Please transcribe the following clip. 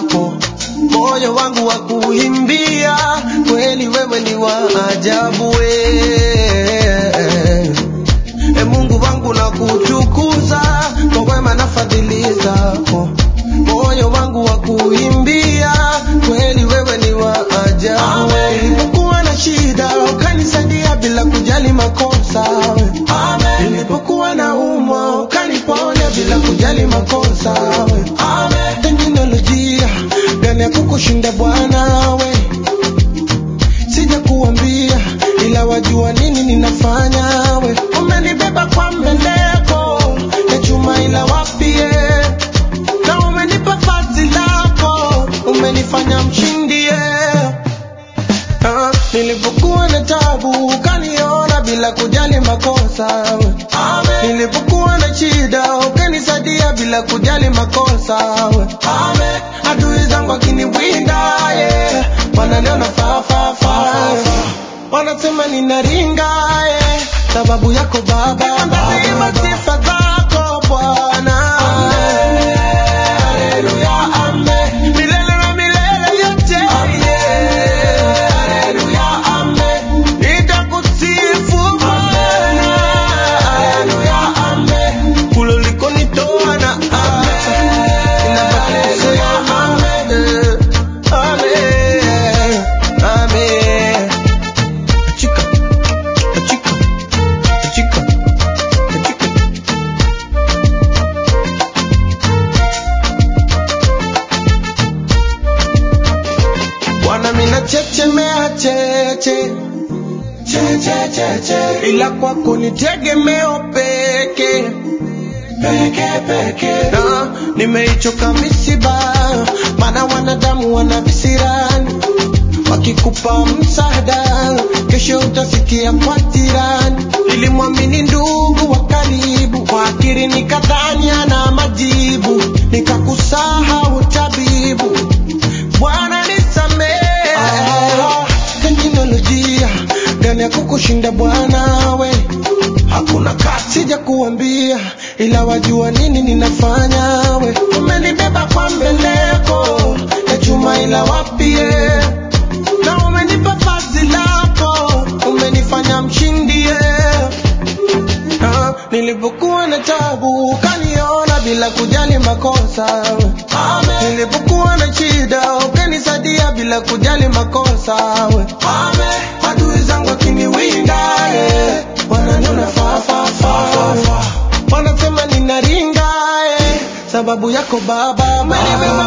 zako, moyo wangu wa kuimbia, kweli wewe ni wa ajabu we. E Mungu wangu na kutukuza kwa wema na fadhili zako, moyo wangu wa kuimbia, kweli wewe ni wa ajabu. Nilipokuwa na shida ukanisaidia bila kujali makosa. Amen. Nilipokuwa na umwa ukaniponya bila kujali makosa. Amen. Teknolojia gani ya kukushinda Bwana we, sija kuambia ila wajua nini ninafanya we. Umenibeba kwa mbeleko ya chuma ila wapie na umenipa vazi lako, umenifanya mshindie Ah, nilipokuwa na tabu ukaniona bila kujali makosa. Amen. Nilipokuwa na shida ukanisaidia bila kujali makosa. Amen. Adui zangu akiniwinda yeah. wananiona fa fa fa wanasema ninaringa yeah. sababu yako Baba, nitaimba sifa zako Bwana. Haleluya, amen. Milele na milele yote. Haleluya, amen. Nitakusifu Bwana. Haleluya, amen. Kule ulikonitoa na hapa, ninabaki kusema amen. Amen. Amen. Chika, chika, chika, chika. Bwana mina chechemea cheche cheche cheche, ila kwako ni tegemeo peke peke peke, na nimeichoka misiba, maana wanadamu wana visirani, wakikupa msaada kesho utasikia kwa jirani. Nilimwamini ndugu wa karibu, kwa akili nikadhani ana majibu, nikakusahau tabibu. Bwana nisamehe. Ah, teknolojia gani ya kukushinda Bwana we? Hakuna kasi sija kuambia, ila wajua nini ninafanya we. Umenibeba kwa mbeleko ya chuma, ila wapie na umenipa vazi lako, umenifanya mshindie. Ah, nilipokuwa na tabu ukaniona bila kujali makosa. Amen. Nilipokuwa na shida ukanisaidia bila kujali makosa. Amen. Adui zangu wakiniwinda eh, wananiona fa fa fa. Wanasema ninaringa eh, sababu yako Baba umenibeba